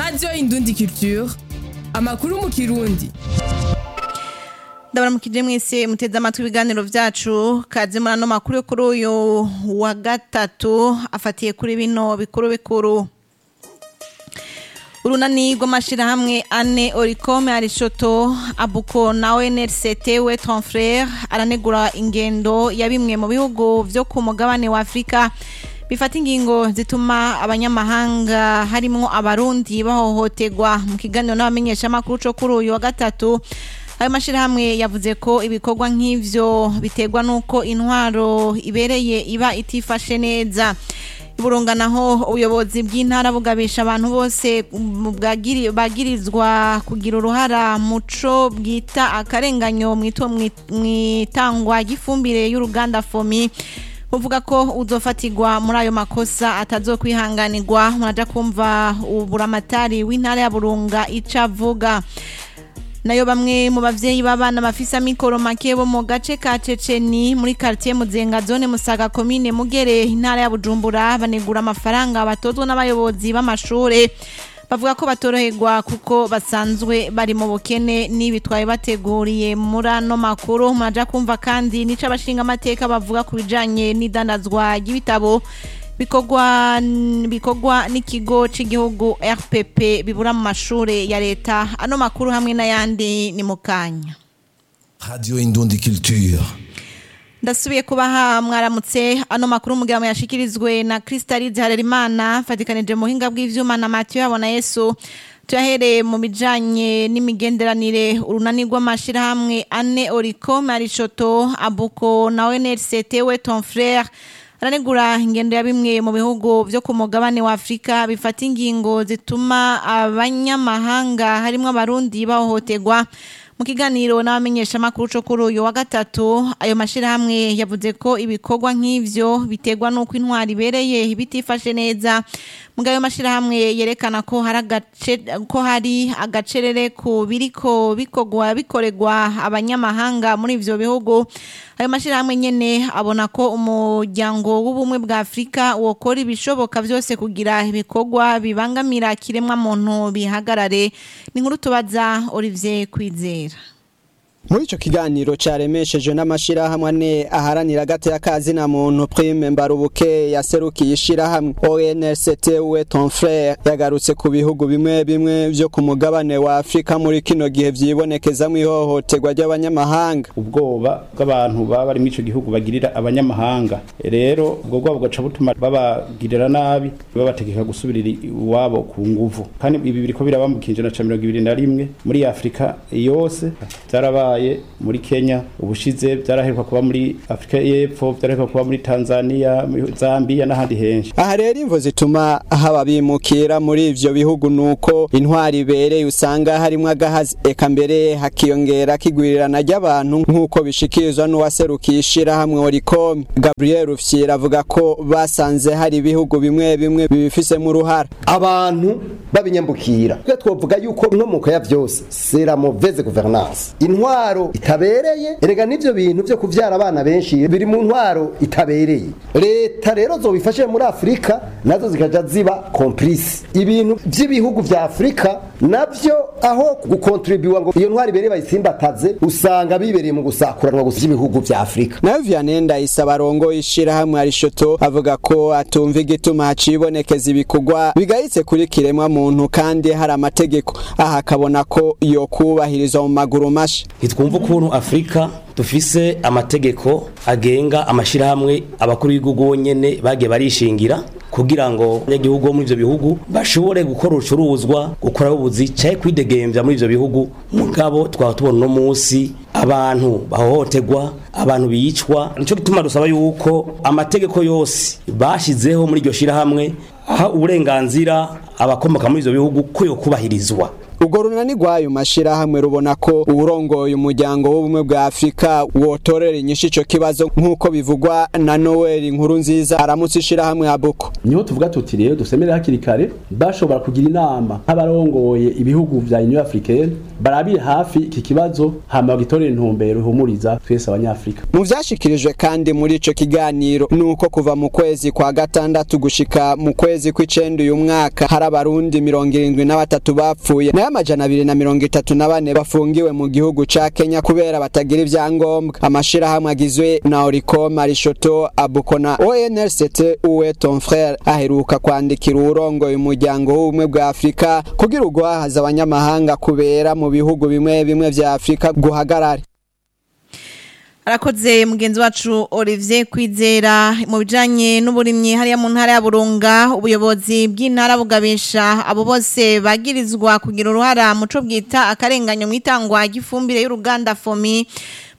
radiyo indundi culture amakuru mu kirundi ndabaramukije mwese muteze amatwi ibiganiro vyacu kaze muri ano makuru yo kuri uyu wa gatatu afatiye kuri bino bikuru bikuru urunani rw'amashirahamwe ane oricome arishoto abuko na onrct we ton frere aranegura ingendo ya bimwe mu bihugu vyo ku mugabane wa afurika bifata ingingo zituma abanyamahanga harimwo abarundi bahohoterwa mu kiganiro n'abamenyeshamakuru co kuri uyu wa gatatu ayo mashirahamwe yavuze ko ibikorwa nk'ivyo biterwa n'uko intwaro ibereye iba itifashe neza iburunga naho ubuyobozi bw'intara bugabisha abantu bose bwagiri- bagirizwa kugira uruhara muco bwita akarenganyo mwito- mwi- mwitangwa ry'ifumbire y'uruganda fomi uvuga ko uzofatirwa muri ayo makosa atazokwihanganirwa muraja kumva uburamatari w'intara ya burunga ico avuga nayo bamwe mu bavyeyi b'abana bafise amikoro make bo mu gace ka Ceceni muri quartier Muzenga zone Musaga commune Mugere intara ya Bujumbura banegura amafaranga batozwa n'abayobozi b'amashure bavuga ko batoroherwa kuko basanzwe bari mu bukene n'ibitwaye bateguriye muri ano makuru muraja kumva kandi nico abashinga amateka bavuga ku bijanye n'idandazwa ry'ibitabo bikorwa bikorwa n'ikigo cy'igihugu RPP bibura mu mashure ya leta ano makuru hamwe n'ayandi ni mukanya Radio Indundi Culture. ndasubiye kubaha mwaramutse ano makuru mugabo yashikirizwe na Crystalide Harerimana fatikanije mu hinga bw'ivyuma na Mathieu Habona Yesu tuyahereye mu bijanye n'imigenderanire urunani rw'amashirahamwe ane Oricom Arishoto Abuko na ONRCT we ton frère aranegura ingendo ya bimwe mu bihugu vyo ku mugabane wa Afrika bifata ingingo zituma abanyamahanga harimwo abarundi bahohoterwa mu kiganiro n'abamenyeshamakuru co kuri uyu wa gatatu ayo mashirahamwe yavuze ko ibikorwa nk'ivyo biterwa n'uko intwari ibereye bitifashe neza muga ayo mashirahamwe yerekana ko hari agace ko hari agacerere ku biriko bikorwa bikorerwa abanyamahanga muri ivyo bihugu ayo mashirahamwe nyene abona ko umuryango w'ubumwe bwa Afrika wokora ibishoboka vyose kugira ibikorwa bibangamira kiremwa muntu bihagarare ni nkuru tubaza Olivier Kwizera muri ico kiganiro caremeshejwe n'amashirahamwe ane aharanira agateka kazina muntu prime mbarubuke yaserukiye ishirahamwe ONRCT we ton frère yagarutse ku bihugu bimwe bimwe vyo ku mugabane wa Afrika muri kino gihe vyibonekezamwo ihohoterwa ry'abanyamahanga ubwoba bw'abantu baba bari muri ico gihugu bagirira abanyamahanga rero ubwo bwoba bugaca butuma babagirira nabi babategeka gusubirira iwabo ku nguvu kandi ibi biriko biraba mu kinjana ca mirongo ibiri na rimwe muri afurika yose vyarabaye muri kenya ubushize vyaraheruka kuba muri afurika y'epfo vyaraheruka kuba muri tanzania muri zambia n'ahandi henshi aha rero imvo zituma haba bimukira muri ivyo bihugu nuko intwari ibereye usanga harimwo agahazi eka mbere hakiyongera kigwirirana ry'abantu nk'uko bishikirizwa n'uwaserukiye ishirahamwe oricom gabriel rufyira avuga ko basanze hari ibihugu bimwe bimwe bibifisemo uruhara abantu babinyambukira twe twovuga yuko inkomoko ya vyose c'est la mauvaise gouvernance intwaro itabereye erega n'ivyo bintu vyo kuvyara abana benshi biri mu ntwaro itabereye leta rero zobifashe muri afurika nazo zikaja ziba complice ibintu vy'ibihugu vya afurika navyo aho gukontribuwa ngo iyo ntwaro ibereye bayisimbataze usanga bibereye mu gusakuranwa gusa ibihugu vya afurika nayo vianney ndayisaba arongoye ishirahamwe arishoto avuga ko atumva igituma hacibonekeza ibikorwa bigayitse kuri kiremwa muntu kandi hari amategeko aha akabona ko yo kubahirizwa mu maguru masha ntitwumva ukuntu afurika dufise amategeko agenga amashirahamwe abakuru b'igihugu bonyene bagiye barishingira kugira ngo abanyagihugu bo muri ivyo bihugu bashobore gukora urucuruzwa gukora ubuzi caye kwidegemvya muri ivyo bihugu mugabo twaba tubona uno musi abantu bahohoterwa abantu bicwa nico gituma dusaba yuko amategeko yose bashizeho muri iryo shirahamwe aha uburenganzira abakomoka muri ivyo bihugu ko yo kubahirizwa urwo runani rw'ayo mashirahamwe rubona ko uwurongoye umuryango w'ubumwe bwa afurika wotorera inyishu ico kibazo nk'uko bivugwa na noel inkuru nziza aramutse ishirahamwe abuko niho tuvuga tuti rero dusemere hakiri kare bashobora kugira inama nk'abarongoye ibihugu vya union africaine barabire hafi iki kibazo hama bagitorera intumbero ihumuriza twese abanyafrika mu vyashikirijwe kandi muri ico kiganiro nuko kuva mu kwezi kwa gatandatu gushika mu kwezi kw'icenda uyu mwaka hari abarundi mirongo irindwi na batatu bapfuye nayo amajana abiri na mirongo itatu na bane bafungiwe mu gihugu ca kenya kubera batagira ivyangombwa amashirahamwe agizwe na oricom arishoto abuko na onrct uwe ton frere aheruka kwandikira uwurongoye umuryango w'ubumwe bwa afurika kugira ugwahaza abanyamahanga kubera mu bihugu bimwe bimwe vya afurika guhagarare arakoze mugenzi wacu Olivier Kwizera mu bijanye n'uburimyi hariya mu ntara ya Burunga ubuyobozi bw'intara bugabisha abo bose bagirizwa kugira uruhara muco bwita akarenganyo mu itangwa ry'ifumbire y'uruganda Fomi